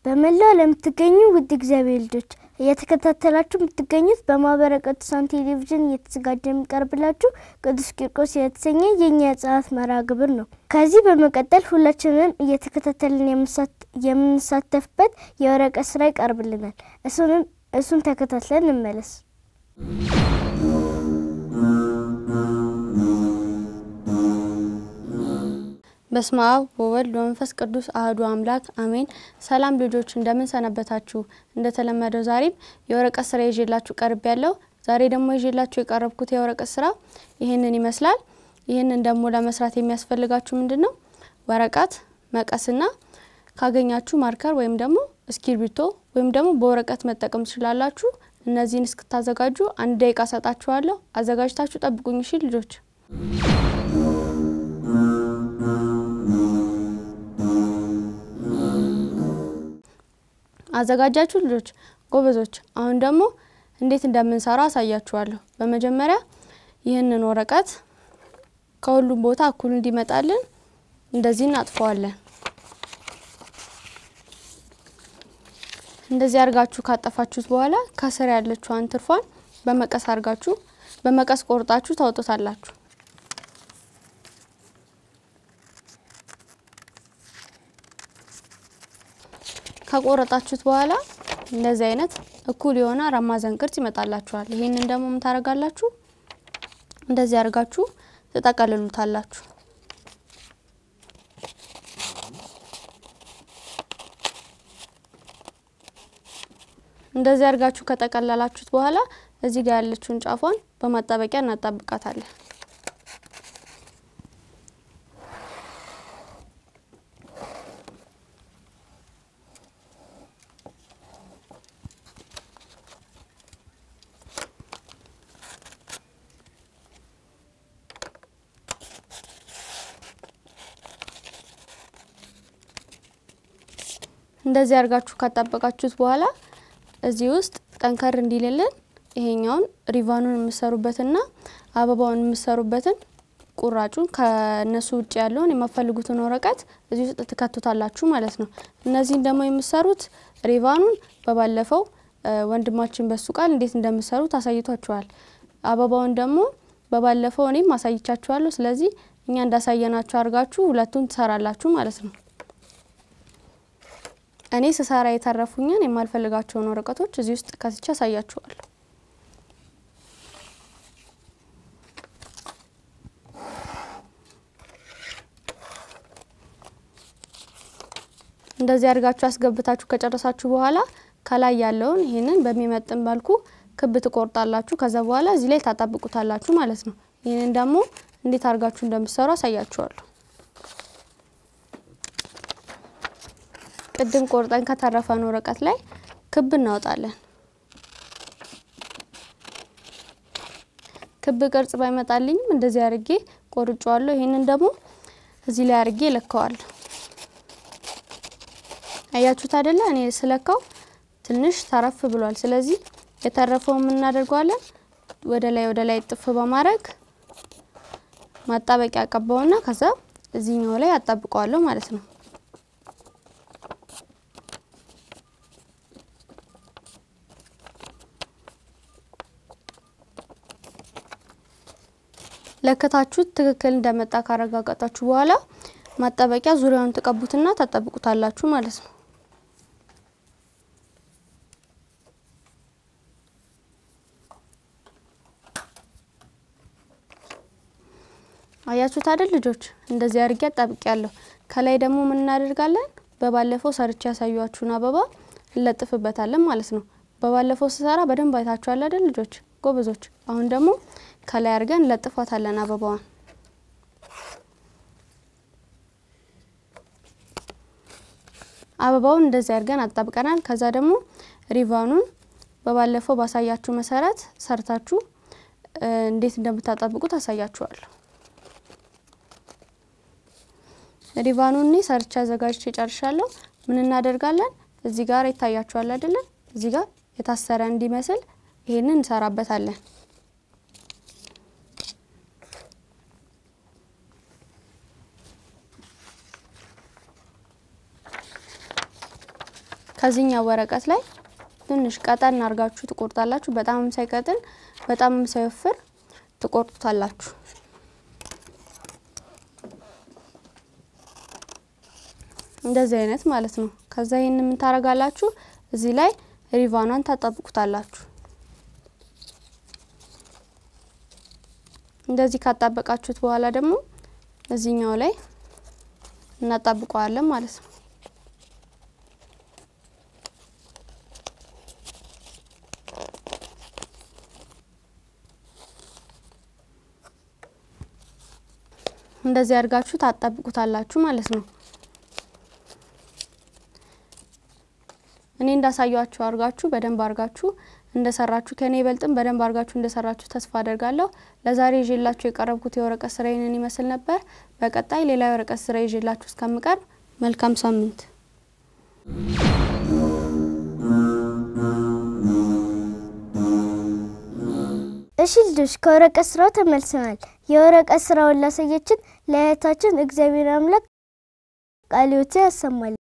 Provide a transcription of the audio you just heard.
በመላው ለምትገኙ ውድ እግዚአብሔር ልጆች እየተከታተላችሁ የምትገኙት በማህበረ ቅዱሳን ቴሌቪዥን እየተዘጋጀ የሚቀርብላችሁ ቅዱስ ቂርቆስ የተሰኘ የእኛ የጸሎት መርሃ ግብር ነው። ከዚህ በመቀጠል ሁላችንም እየተከታተልን የምንሳተፍበት የወረቀት ስራ ይቀርብልናል። እሱንም እሱን ተከታትለን እንመለስ። በስመ አብ ወወልድ ወመንፈስ ቅዱስ አህዱ አምላክ አሜን። ሰላም ልጆች እንደምን ሰነበታችሁ? እንደተለመደው ዛሬም የወረቀት ስራ ይዤላችሁ ቀርብ ያለው ዛሬ ደግሞ ይዤላችሁ የቀረብኩት የወረቀት ስራ ይህንን ይመስላል። ይህንን ደግሞ ለመስራት የሚያስፈልጋችሁ ምንድን ነው? ወረቀት፣ መቀስና ካገኛችሁ ማርከር ወይም ደግሞ እስክሪብቶ ወይም ደግሞ በወረቀት መጠቀም ትችላላችሁ። እነዚህን እስክታዘጋጁ አንድ ደቂቃ ሰጣችኋለሁ። አዘጋጅታችሁ ጠብቁኝ እሺ ልጆች። አዘጋጃችሁ ልጆች ጎበዞች። አሁን ደግሞ እንዴት እንደምንሰራ አሳያችኋለሁ። በመጀመሪያ ይህንን ወረቀት ከሁሉም ቦታ እኩል እንዲመጣልን እንደዚህ እናጥፈዋለን። እንደዚህ አድርጋችሁ ካጠፋችሁት በኋላ ከስር ያለችዋን ትርፏን በመቀስ አድርጋችሁ በመቀስ ቆርጣችሁ ታውጡታላችሁ። ከቆረጣችሁት በኋላ እንደዚህ አይነት እኩል የሆነ አራት ማዕዘን ቅርጽ ይመጣላችኋል። ይሄንን ደግሞ ምን ታደርጋላችሁ? እንደዚህ አድርጋችሁ ትጠቀልሉታላችሁ። እንደዚህ አድርጋችሁ ከጠቀለላችሁት በኋላ እዚህ ጋር ያለችውን ጫፏን በማጣበቂያ እናጣብቃታለን። እንደዚህ አድርጋችሁ ካጣበቃችሁት በኋላ እዚህ ውስጥ ጠንከር እንዲልልን ይሄኛውን ሪቫኑን የምሰሩበትና አበባውን የምሰሩበትን ቁራጩን ከነሱ ውጭ ያለውን የማፈልጉትን ወረቀት እዚህ ውስጥ ትከቱታላችሁ ማለት ነው። እነዚህን ደግሞ የምሰሩት ሪቫኑን በባለፈው ወንድማችን በሱ ቃል እንዴት እንደምሰሩት አሳይቷችኋል። አበባውን ደግሞ በባለፈው እኔም አሳይቻችኋለሁ። ስለዚህ እኛ እንዳሳየናችሁ አድርጋችሁ ሁለቱን ትሰራላችሁ ማለት ነው። እኔ ስሰራ የተረፉኝን የማልፈልጋቸውን ወረቀቶች እዚህ ውስጥ ከስቼ አሳያችኋለሁ። እንደዚህ አድርጋችሁ አስገብታችሁ ከጨረሳችሁ በኋላ ከላይ ያለውን ይህንን በሚመጥን መልኩ ክብ ትቆርጣላችሁ። ከዛ በኋላ እዚህ ላይ ታጣብቁታላችሁ ማለት ነው። ይህንን ደግሞ እንዴት አድርጋችሁ እንደምትሰሩ አሳያችኋለሁ። ቅድም ቆርጠን ከተረፈን ወረቀት ላይ ክብ እናወጣለን። ክብ ቅርጽ ባይመጣልኝም እንደዚህ አድርጌ ቆርጬዋለሁ። ይህንን ደግሞ እዚህ ላይ አድርጌ እለካዋለሁ። አያችሁት አይደለ? እኔ ስለካው ትንሽ ተረፍ ብሏል። ስለዚህ የተረፈውን ምን እናደርገዋለን? ወደ ላይ ወደ ላይ ጥፍ በማድረግ ማጣበቂያ አቀባውና ከዛ እዚህኛው ላይ አጣብቀዋለሁ ማለት ነው። ለከታችሁት ትክክል እንደመጣ ካረጋገጣችሁ በኋላ ማጣበቂያ ዙሪያውን ትቀቡትና ታጣብቁታላችሁ ማለት ነው። አያችሁት አይደል ልጆች? እንደዚህ አድርጌ አጣብቅ ያለሁ። ከላይ ደግሞ ምን እናደርጋለን? በባለፈው ሰርቼ ያሳዩአችሁን አበባ እንለጥፍበታለን ማለት ነው። በባለፈው ስሰራ በደንብ አይታችኋል አይደል ልጆች? ጎበዞች። አሁን ደግሞ ከላይ አድርገን እንለጥፋታለን አበባዋን። አበባውን እንደዚህ አድርገን አጣብቀናል። ከዛ ደግሞ ሪቫኑን በባለፈው ባሳያችሁ መሰረት ሰርታችሁ እንዴት እንደምታጣብቁት አሳያችኋለሁ። ሪቫኑን እኔ ሰርቻ አዘጋጅቼ ጨርሻለሁ። ምን እናደርጋለን? እዚህ ጋር ይታያችኋል አይደለ? እዚህ ጋር የታሰረ እንዲመስል ይሄንን እንሰራበታለን። ከዚህኛው ወረቀት ላይ ትንሽ ቀጠን አድርጋችሁ ትቆርጣላችሁ። በጣምም ሳይቀጥን በጣምም ሳይወፍር ትቆርጡታላችሁ። እንደዚህ አይነት ማለት ነው። ከዛ ይህን ምን ታረጋላችሁ? እዚህ ላይ ሪቫኗን ታጣብቁታላችሁ። እንደዚህ ካጣበቃችሁት በኋላ ደግሞ እዚህኛው ላይ እናጣብቀዋለን ማለት ነው። እንደዚህ አድርጋችሁ ታጣብቁታላችሁ ማለት ነው። እኔ እንዳሳያችሁ አድርጋችሁ በደንብ አድርጋችሁ እንደሰራችሁ ከኔ ይበልጥም በደንብ አድርጋችሁ እንደሰራችሁ ተስፋ አደርጋለሁ። ለዛሬ ይዤላችሁ የቀረብኩት የወረቀት ስራ ይህንን ይመስል ነበር። በቀጣይ ሌላ የወረቀት ስራ ይዤላችሁ እስከምቀርብ መልካም ሳምንት። እሺ ልጆች ከወረቀት ስራው ተመልሰናል። የወረቀት ስራውን ላሳየችን ለእህታችን እግዚአብሔር አምላክ ቃልዮትን ያሰማል።